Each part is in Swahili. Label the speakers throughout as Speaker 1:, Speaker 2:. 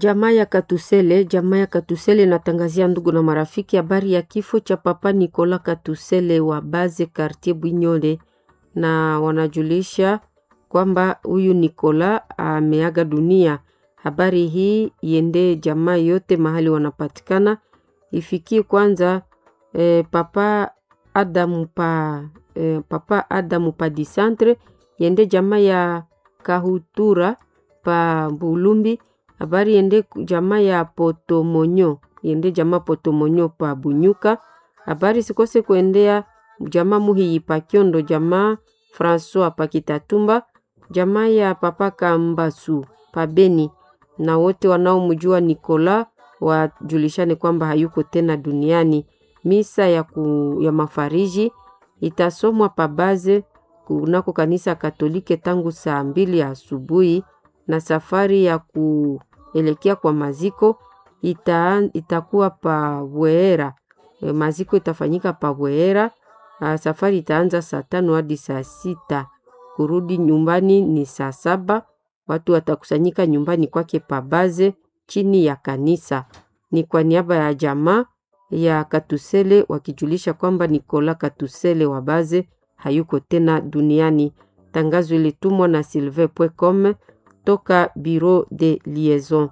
Speaker 1: Jamaa ya Katusele, jamaa ya Katusele inatangazia ndugu na marafiki habari ya kifo cha Papa Nikola Katusele wa Baze Quartier Bwinyole, na wanajulisha kwamba huyu Nikola ameaga dunia. Habari hii iende jamaa yote mahali wanapatikana, ifikie kwanza eh, Papa Adamu pa eh, Papa Adamu pa disantre, iende jamaa ya Kahutura pa Bulumbi habari yende jamaa ya Potomonyo yende jamaa Potomonyo pa Bunyuka. Habari sikose kuendea jamaa Muhiyi pa Kyondo, jamaa Francois pa Kitatumba, jamaa ya Papa Kambasu pa Beni, na wote wanaomjua Nikola wajulishane kwamba hayuko tena duniani. Misa ya, ku, ya mafariji itasomwa pa Baze kunako kanisa Katolike tangu saa mbili ya asubuhi na safari ya kuelekea kwa maziko ita, itakuwa pa Bweera. E, maziko itafanyika pa Bweera. Safari itaanza saa tano hadi saa sita. Kurudi nyumbani ni saa saba. Watu watakusanyika nyumbani kwake Pabaze chini ya kanisa. Ni kwa niaba ya jamaa ya Katusele wakijulisha kwamba Nikola Katusele wa Baze hayuko tena duniani. Tangazo ilitumwa na sylvain.com toka Bureau de Liaison.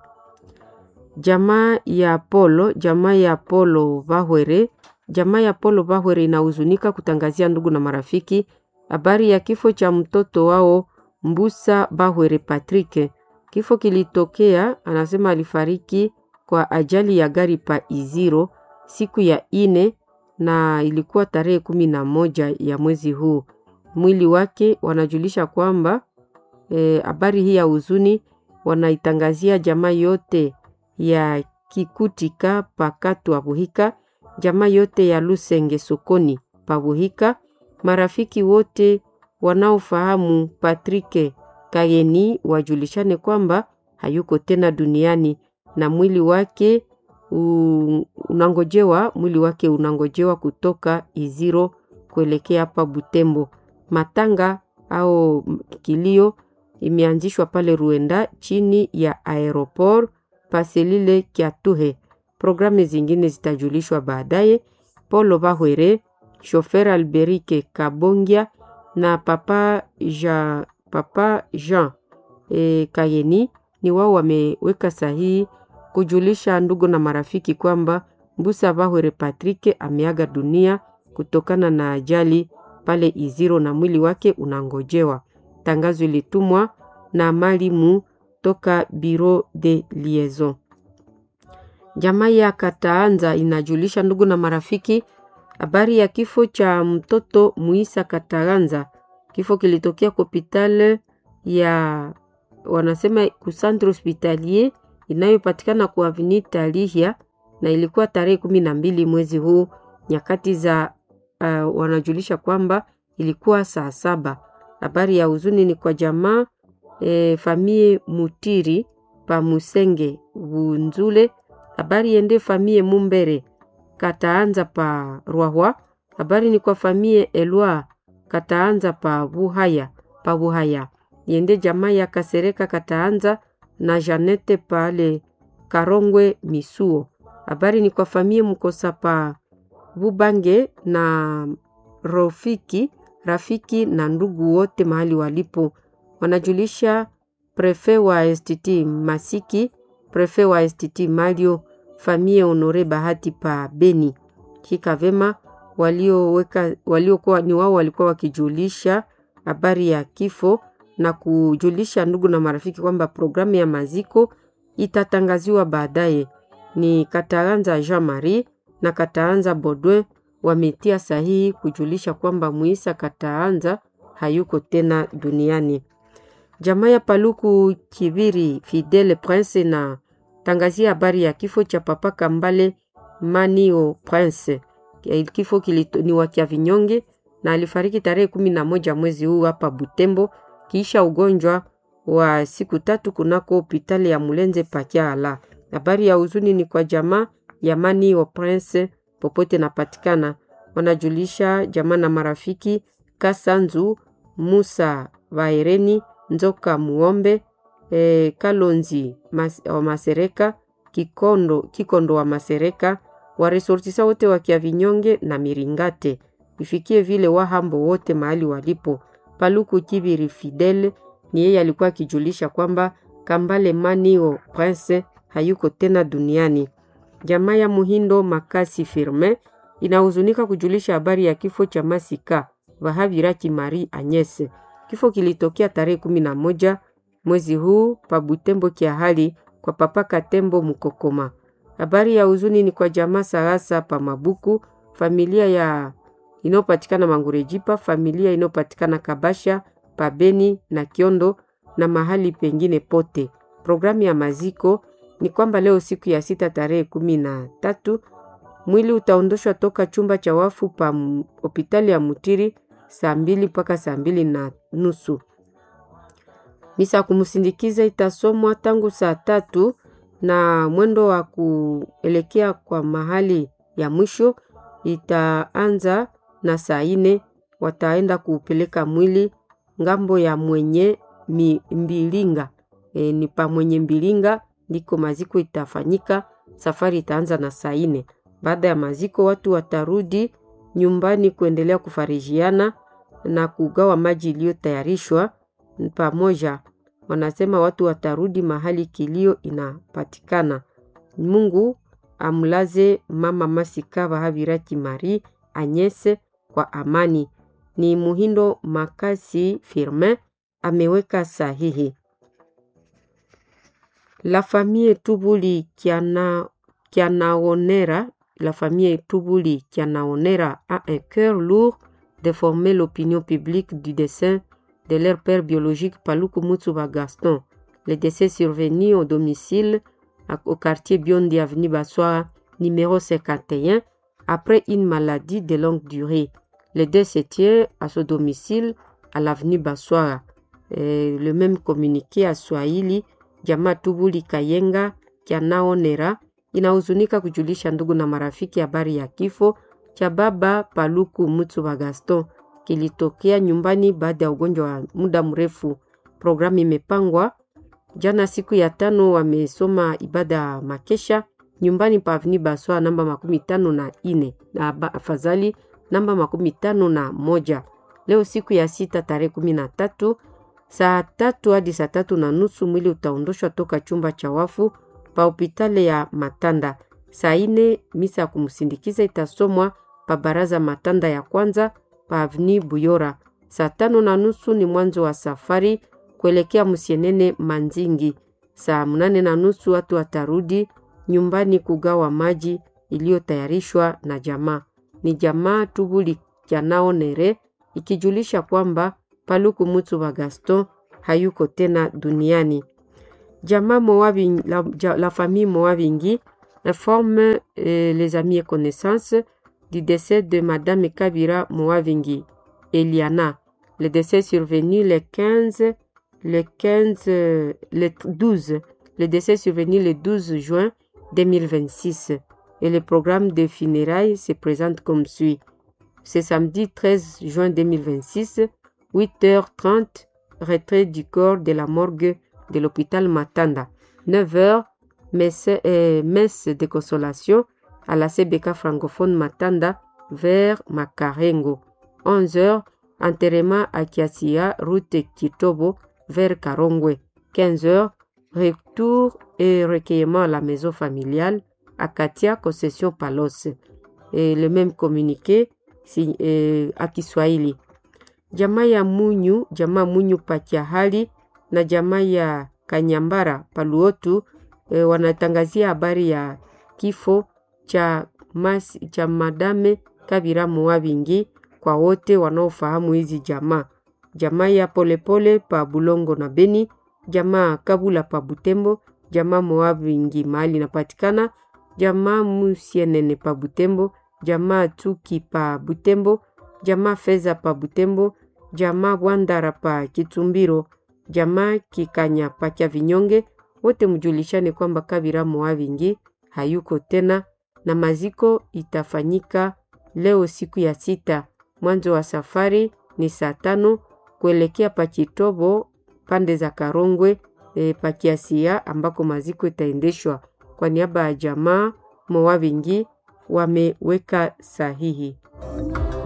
Speaker 1: Jamaa ya Polo, jamaa ya Polo Bahwere, jamaa ya Polo Bahwere inahuzunika kutangazia ndugu na marafiki habari ya kifo cha mtoto wao Mbusa Bahwere Patrick. Kifo kilitokea, anasema alifariki kwa ajali ya gari pa Iziro siku ya ine na ilikuwa tarehe kumi na moja ya mwezi huu. Mwili wake wanajulisha kwamba habari e, hii ya huzuni wanaitangazia jamaa yote ya Kikutika pakatu Buhika, jamaa yote ya Lusenge sokoni Pabuhika, marafiki wote wanaofahamu Patrick Kayeni wajulishane kwamba hayuko tena duniani na mwili wake unangojewa, mwili wake unangojewa kutoka Iziro kuelekea hapa Butembo. Matanga au kilio imeanzishwa pale Ruenda chini ya aeroport paselile Kiatuhe. Programu zingine zitajulishwa baadaye. Polo Bahwere, shofer Alberike Kabongia na papa Jean, papa Jean e, Kayeni ni wao wameweka sahihi kujulisha ndugu na marafiki kwamba Mbusa Bahwere Patrick ameaga dunia kutokana na ajali pale Iziro na mwili wake unangojewa. Tangazo ilitumwa na malimu toka Bureau de Liaison. Jamaa ya Kataanza inajulisha ndugu na marafiki habari ya kifo cha mtoto Muisa Kataanza. Kifo kilitokea hospitali ya wanasema kusantre hospitalier inayopatikana kwa Avenue Talihia na ilikuwa tarehe kumi na mbili mwezi huu nyakati za uh, wanajulisha kwamba ilikuwa saa saba. Habari ya huzuni ni kwa jamaa e, famie Mutiri pa Musenge Bunzule. Habari yende famie Mumbere Kataanza pa Rwahwa. Habari ni kwa famie Elwa Kataanza pa Buhaya pa Buhaya. Yende jamaa ya Kasereka Kataanza na Janete pale Karongwe Misuo. Habari ni kwa famie Mkosa pa Bubange na Rofiki rafiki na ndugu wote mahali walipo wanajulisha prefe wa STT Masiki, prefe wa STT Malio, famie Honore Bahati pa Beni. Shika vema walioweka waliokuwa ni wao walikuwa wakijulisha habari ya kifo na kujulisha ndugu na marafiki kwamba programu ya maziko itatangaziwa baadaye. Ni Kataanza Jean Marie na Kataanza Bodwe wametia sahihi kujulisha kwamba Muisa Kataanza hayuko tena duniani. Jamaa ya Paluku Kibiri Fidele Prince na tangazia habari ya kifo cha Papa Kambale Manio Prince. Kifo kilito, ni wa Kiavinyonge na alifariki tarehe kumi na moja mwezi huu hapa Butembo kiisha ugonjwa wa siku tatu kunako hospitali ya Mulenze Pakiala. Habari ya huzuni ni kwa jamaa ya Manio Prince popote napatikana, wanajulisha jamaa na marafiki Kasanzu Musa Vaereni Nzoka Muombe e, Kalonzi mas, wa Masereka, Kikondo, Kikondo wa Masereka, waresortisa wote wa Kiavinyonge na Miringate, ifikie vile Wahambo wote mahali walipo. Paluku Kibiri Fidel ni yeye alikuwa akijulisha kwamba Kambale Manio Prince hayuko tena duniani. Jamaa ya Muhindo Makasi Firme inahuzunika kujulisha habari ya kifo cha Masika Vahaviraki Marie Agnes. Kifo kilitokea tarehe kumi na moja mwezi huu pa Butembo Kiahali kwa papa Katembo Mukokoma. Habari ya huzuni ni kwa jamaa Sarasa pa Mabuku, familia ya inayopatikana Mangurejipa, familia inayopatikana Kabasha, Pabeni na Kiondo na mahali pengine pote. Programu ya maziko ni kwamba leo siku ya sita tarehe kumi na tatu mwili utaondoshwa toka chumba cha wafu pa hospitali ya Mutiri saa mbili mpaka saa mbili na nusu. Misa kumsindikiza itasomwa tangu saa tatu na mwendo wa kuelekea kwa mahali ya mwisho itaanza na saa ine. Wataenda kuupeleka mwili ngambo ya mwenye mi, mbilinga e, ni pa mwenye mbilinga ndiko maziko itafanyika. Safari itaanza na saa ine. Baada ya maziko, watu watarudi nyumbani kuendelea kufarijiana na kugawa maji iliyotayarishwa pamoja. Wanasema watu watarudi mahali kilio inapatikana. Mungu amlaze mama Masika Vahaviraki Marie Anyese kwa amani. Ni Muhindo Makasi Firmin ameweka sahihi. La famille Tubuli Kiana, Kianaonera, la famille Tubuli Kianaonera a un cœur lourd de former l'opinion publique du dessin de leur père biologique Paluku Mutsuba Gaston. Le décès survenu au domicile au quartier Biondi Avenue Bassoa, numéro 51, après une maladie de longue durée. Le décès tient à ce domicile à l'avenue Bassoa. Le même communiqué à Swahili Jamaa Tubuli Kayenga Kianaonera inahuzunika kujulisha ndugu na marafiki habari ya kifo cha baba Paluku Mutsuba Gaston kilitokea nyumbani baada ya ugonjwa wa muda mrefu. Programu imepangwa jana, siku ya tano, wamesoma ibada ya makesha nyumbani pa Avni Baswa namba makumi tano na ine na afadhali namba makumi tano na moja. Leo siku ya sita tarehe kumi na tatu saa tatu hadi saa tatu na nusu mwili utaondoshwa toka chumba cha wafu pa hopitale ya Matanda. Saa ine misa ya kumsindikiza itasomwa pa baraza Matanda ya kwanza pa Avni Buyora. Saa tano na nusu ni mwanzo wa safari kuelekea Musienene Manzingi. Saa mnane na nusu watu watarudi nyumbani kugawa maji iliyotayarishwa na jamaa. Ni jamaa Tubuli Kianaonere ikijulisha kwamba Paluku Mutsuba Gaston hayuko tena duniani. Jamaa Moabingi, la, la famille Moabingi informe euh, les amis et connaissances du décès de Madame Kabira Moabingi, Eliana. Le décès survenu le 15, le 15, le 12, le décès survenu le 12 juin 2026 et le programme de funérailles se présente comme suit. Ce samedi 13 juin 2026, 8h30, retrait du corps de la morgue de l'hôpital Matanda. 9h, messe, euh, messe de consolation à la CBK francophone Matanda vers Makarengo. 11h, enterrement à Kiasia, route Kitobo vers Karongwe. 15h, retour et recueillement à la maison familiale à Katia, concession Palos. Et le même communiqué si, eh, à Kiswahili. Jamaa ya Munyu, jamaa Munyu Pakiahali na jamaa ya Kanyambara Paluotu eh, wanatangazia habari ya kifo cha, mas, cha Madame Kabira Muwabingi kwa wote wanaofahamu hizi jamaa. Jamaa ya Polepole pa Bulongo na Beni, jamaa Kabula pa Butembo, jamaa Muwabingi mahali inapatikana, jamaa Musienene pa Butembo, jamaa Tuki pa Butembo, jamaa Feza pa Butembo, jamaa Bwandara pa Kitumbiro, jamaa Kikanya pa Kyavinyonge, wote mjulishane kwamba Kabira Moavingi hayuko tena, na maziko itafanyika leo siku ya sita. Mwanzo wa safari ni saa tano kuelekea pa Kitobo pande za Karongwe e, pakiasia ambako maziko itaendeshwa. Kwa niaba ya jamaa Moa Vingi wameweka sahihi.